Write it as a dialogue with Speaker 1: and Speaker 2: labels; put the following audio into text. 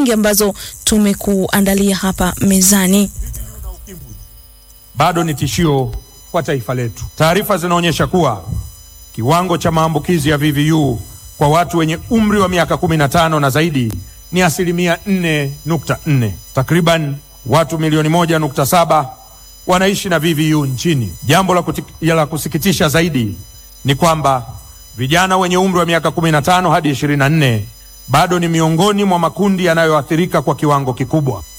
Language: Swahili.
Speaker 1: ambazo tumekuandalia hapa mezani.
Speaker 2: bado ni tishio kwa taifa letu. Taarifa zinaonyesha kuwa kiwango cha maambukizi ya VVU kwa watu wenye umri wa miaka 15 na zaidi ni asilimia 4.4. Takriban watu milioni 1.7 wanaishi na VVU nchini. Jambo la, kuti- ya la kusikitisha zaidi ni kwamba vijana wenye umri wa miaka 15 hadi 24 bado ni miongoni mwa makundi yanayoathirika kwa kiwango kikubwa.